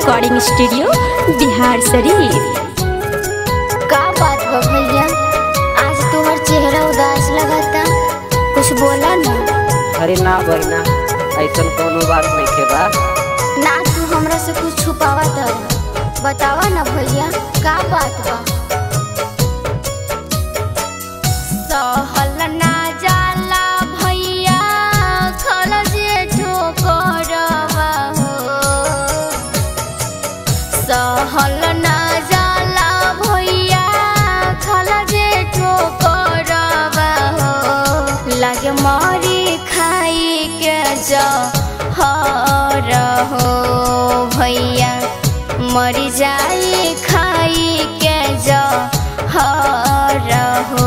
recording studio Bihar शरीफ का बात बा भैया आज तोहर चेहरा उदास लगता कुछ बोला ना अरे ना बहिना ऐसन कोनो बात नहीं के बा ना तू हमरा से कुछ छुपावा तर बतावा ना भैया का बात बा सहल ना जाला भैया खल जे ठोकरवा हो सहल ना जाला भैया खल जे ठोकरवा हो लागे मरी खाई के जहर हो भैया मरी जाई खाई के जहर हो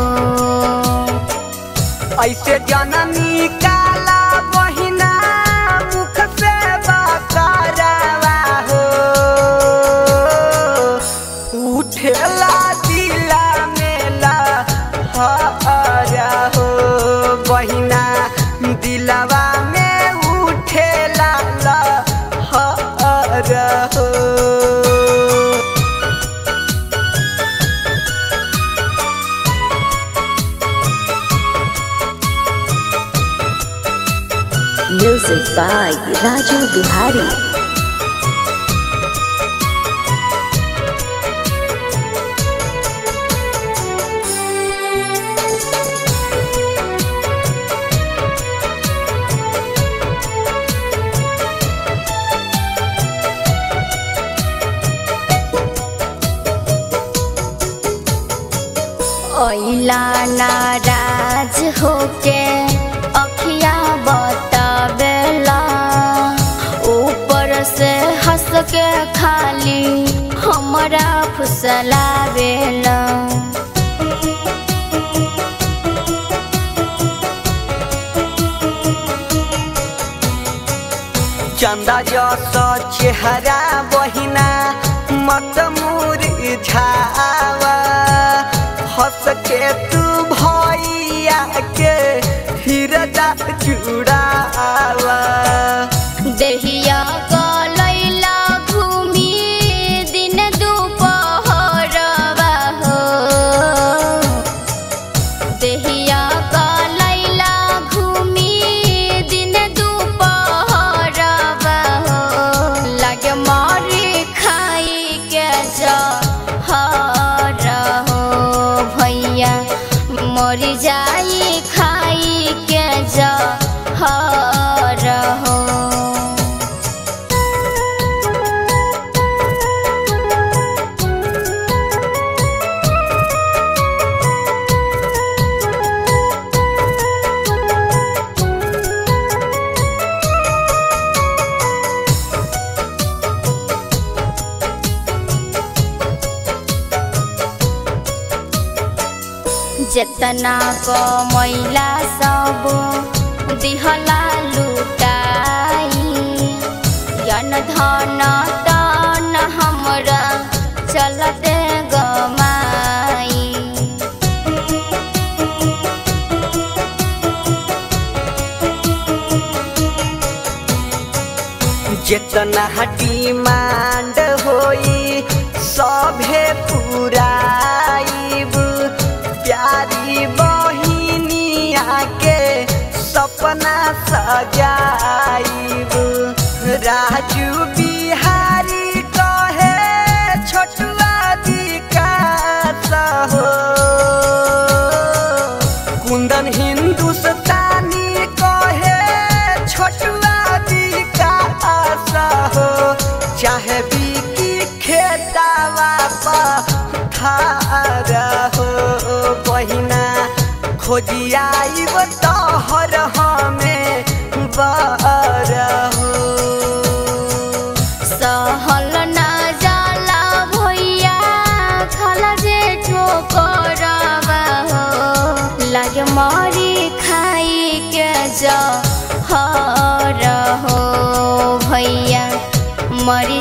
ऐसे जननी काला बहिना मुख से बकरवा हो उठेला दिला मेला हरा हो बहिना दिलवा में उठेला हरा हो म्यूजिक बाय राजू बिहारी ओइला नाराज होके अखिया बतावेला ऊपर से हंस के खाली हमरा फुसलावेला चंदा जस चेहरा बहिना मत मुरझावा हंस के तू भैया के हृदय जुड़ावा देहिया गलैला घूमी दिन दुपहरवा हो देहिया गलैला घूमी दिन दुपहरवा हो लागे मरी खाई के जहर हो भैया मरी जाई खाई के जहर हो जेतना को मैला सब दिहला लुटाई यन धन तन हमरा चलते गमाई जितना डिमांड होई सभे पुराइब प्यारी बहिनिया के सपना सजाइब राजू बिहारी कहे छोटुआ विकास हो कुंदन हिंदुस्तानी कहे छोटुआ विकास हो चाहे बिकी खेतावा पथार हो बहिना खोजियाइब तोहर हमें बर हो सहल ना जाला भैया खाला जे ठोकरवा हो लागे मरी खाई के जहर हो भैया मरी